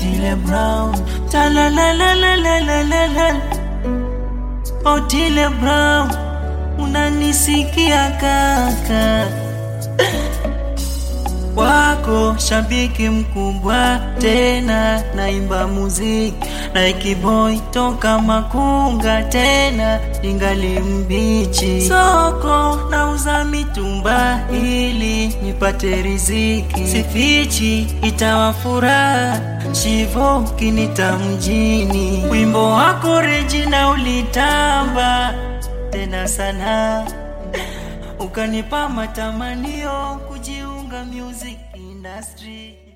Otile Brown Talalalalalalalala Otile Brown unanisikia kaka wako shabiki mkubwa tena naimba muziki Nike boy toka Makunga tena ningali mbichi soko nauza mitumba ili nipate riziki sifichi itawa furaha shivo kinita mjini wimbo wako Regina ulitamba tena sana ukanipa matamanio kujiunga music industry